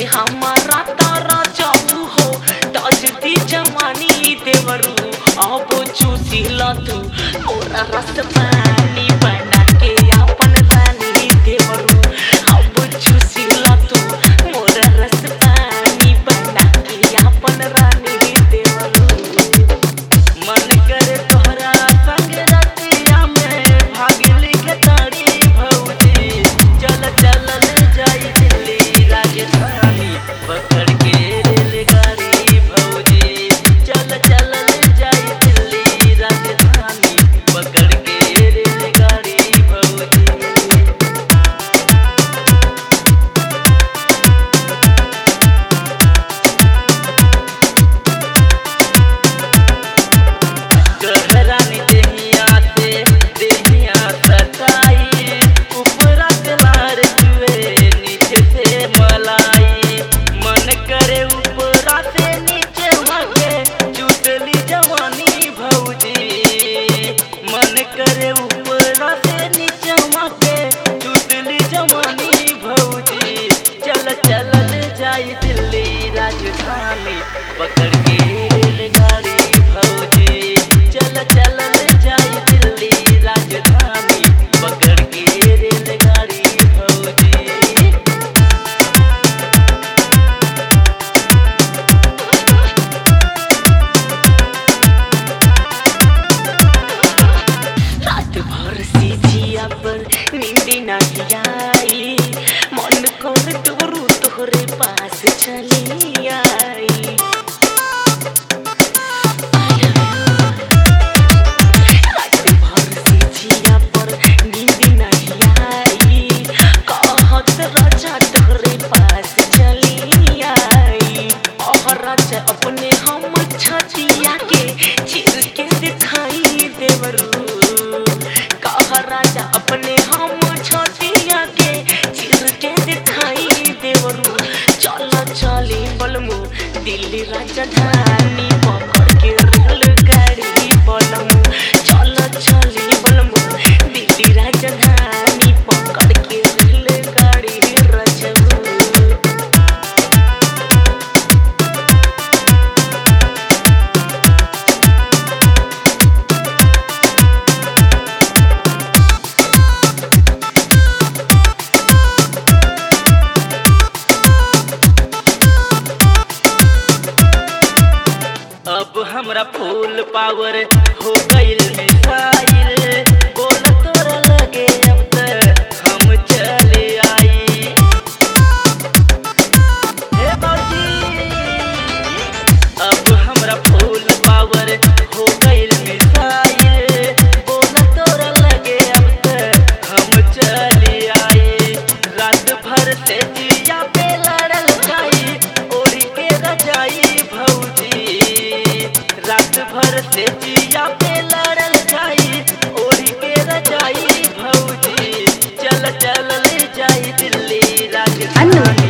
हमारा तारा जाऊ हो ताजती जवानी देवरू अब चूसी ला तू मोरा रस पानी बना के अपन रानी देवरू अब चूसी ला तू मोरा रस पानी बना के अपन रानी देवरू मन करे तोहरा संग रतिया में भागिली के तारी भौजी चल चल ले जाई दिल्ली राजधानी पकड़ के रेलगाड़ी भौजी चल चल ले जाई दिल्ली राजधानी पकड़ के रेलगाड़ी भौजी गहरानी देहिया से देहिया सताई ऊपरा से लार जुए नीचे से मलाई मन करे ऊपरा से नीचे भागे चुटली जवानी भौजी मन करे ऊपरा से नीचे भागे चुटली जवानी भौजी चल चल ले जाई दिल्ली राजधानी पकड़ के रेलगाड़ी भौजी चल चल ले जाई दिल्ली राजधानी पकड़ के रेलगाड़ी भौजी रात भर सीजिया पर नींद नहीं आई मन कर तोरू तोहरे पास चली आई रात भर सीजिया पर नींद नहीं आई कहत राजा तोहरे पास चली आई और राजा अपने हम छतिया के चीर के दिखाई देवरू कह राजा अपने हम छतिया के चीर के दिखाई देवरू चल चली बलमू दिल्ली राजधानी पकड़ के रेलगाड़ी बलमू चल चली बलमू दिल्ली राजधानी पकड़ के रेलगाड़ी रजबू अब हमरा फूल पावर हो गइल मिसाइल बोल तोरा लगे अब त हम चले आई हे बाबूजी अब हमरा फूल पावर हो गइल मिसाइल बोल तोरा लगे अब त हम चले आई रात भर से जिया पे लड़ल जाई ओढ़ी के रजाई भौजी रात भर से जिया पे लड़ल जाई ओढ़ी के रजाई भौजी चल चल ले जाई दिल्ली राजधानी